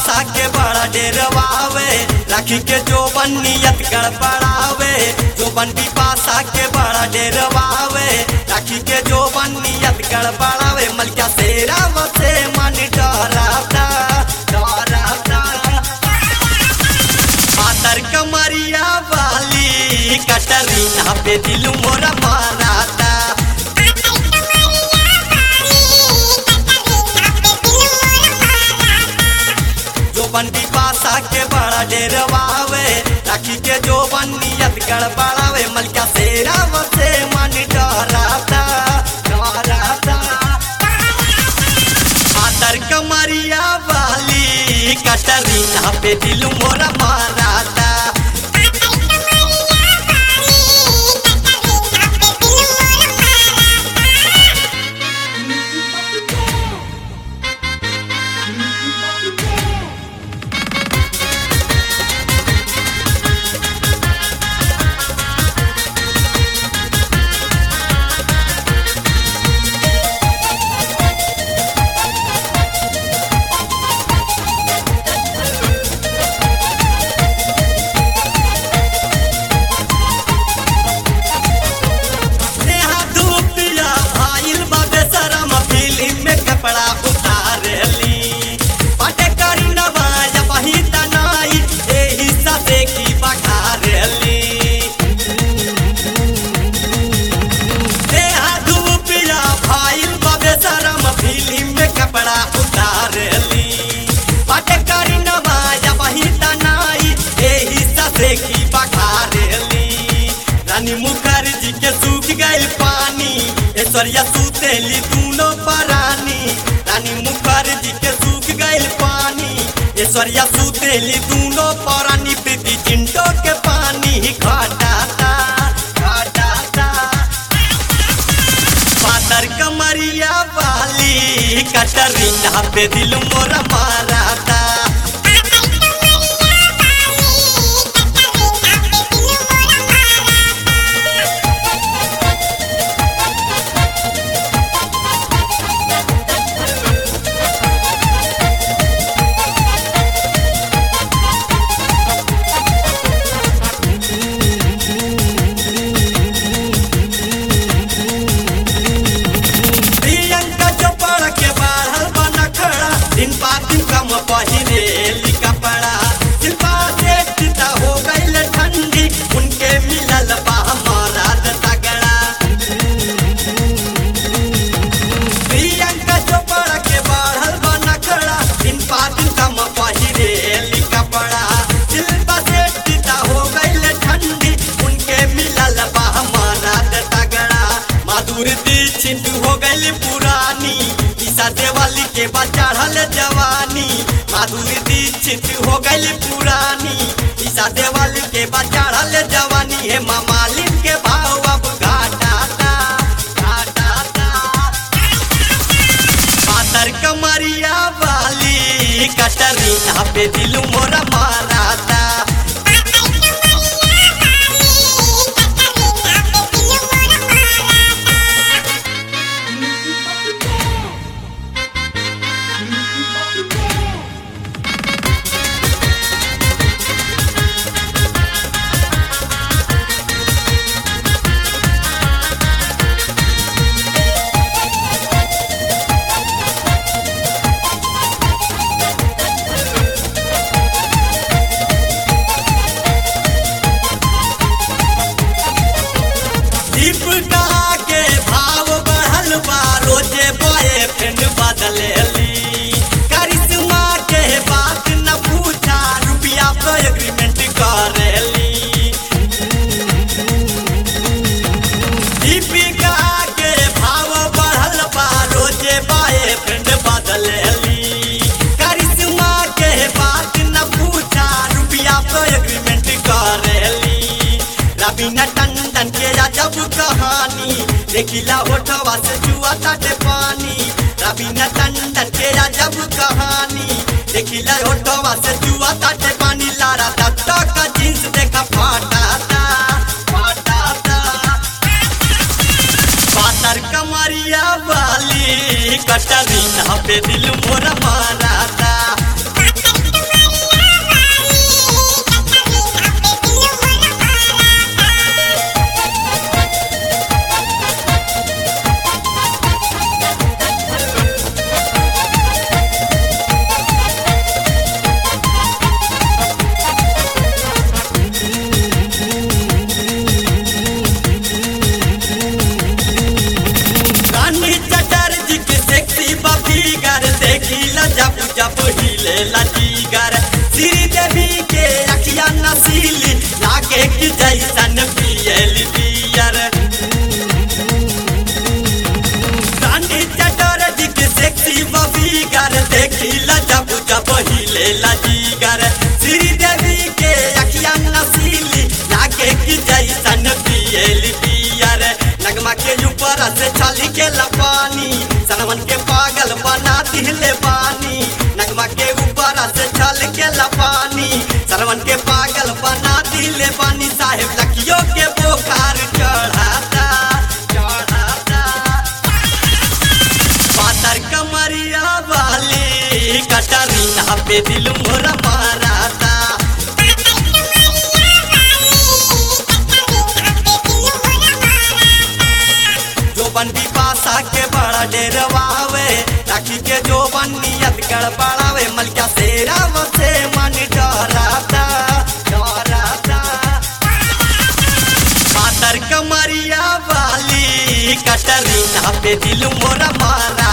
पासा के बड़ा डेरवावे राखी के जो नियत गड़बड़ावे जो बंटी पासा के बड़ा डेरवावे राखी के जो नियत गड़बड़ावे मलका सेरा वसे मन डराता डराता पातर कमरिया वाली कटरीना पे दिल मोरा माराता जो बंटी पासा के बड़ा डेरवावे राखी के जो नियत गड़बड़ावे मलका सेरा वसे मन डराता डराता पातर कमरिया वाली कटरीना पे दिल मोरा माराता नेहा धूपिया भाईल बाबे शरम फिल्म में कपड़ा उतारली पाटे करी नवाज बही तनाई एही ससे की बखारली नेहा धूपिया भाईल बाबे शरम फिल्म में कपड़ा उतारली पाटे करी नवाज बही तनाई एही ससे की बखारली रानी मुखर्जी के सूख गई पानी ऐश्वर्या सुतेली दूनो परानी रानी मुखर्जी के सूख गई पानी ऐश्वर्या सुतेली दूनो परानी प्रीति चिंटो के पानी घटाता घटाता पातर कमरिया वाली कटरीना पे दिल मोरा माराता प्रियंका चोपड़ा के बाढ़ल बना खड़ा दिन पा दिन कम पहिरेली कपड़ा शिल्पा सेठ हो गईल ठंडी उनके मिलल बा मराद तगड़ा प्रियंका चोपड़ा के बाढ़ल बना खड़ा दिन पा दिन कम पहिरेली कपड़ा शिल्पा सेठ हो गईल ठंडी उनके मिलल बा मराद तगड़ा माधुर दीक्षित हो गई पुरानी ईसा देवाली के बाद चढ़ल जवानी माधुर दीक्षित हो गई पुरानी ईसा देवाली के बाद चढ़ल जवानी हे मामालिन के भाव अब घाटाता घाटाता पातर कमरिया वाली कटरीना पे दिल मोरा माराता दीपिका के भाव बढ़ल बा रोजे बॉयफ्रेंड बदलेली करिश्मा के बात न पूछा रुपया पे एग्रीमेंट करेली दीपिका के भाव बढ़ल बा रोजे बॉयफ्रेंड बदलेली करिश्मा के बात न पूछा रुपया पे एग्रीमेंट करेली रवीना टंडन के अजब कहानी देखिला होठवा से जुआ ताटे पानी रवीना टंडन के अजब कहानी देखिला होठवा से जुआ ताटे पानी लारा दत्ता का जींस देखा फाटाता फाटाता पातर कमरिया वाली कटरीना पे दिल मोरा माराता पिए जीगर श्री देवी के अखिया नसीली लागे कि जैसन पिए पियर नगमा के ऊपर से छली के लपानी सनमन के पागल बना दिले पानी नगमा के ऊपर से छल के लपानी सरवन के पागल बना दिले पानी साहेब लखियो के बोखार चढ़ाता चढ़ाता पातर कमरिया वाली कटरीना पे दिल मोरा माराता जो बंदी पासा के बड़ा डेरवावे राखी के जो बनियत गड़बड़ावे मलिका सेरा से मन डराता डराता पातर कमरिया वाली कटरीना पे दिल मोरा मारा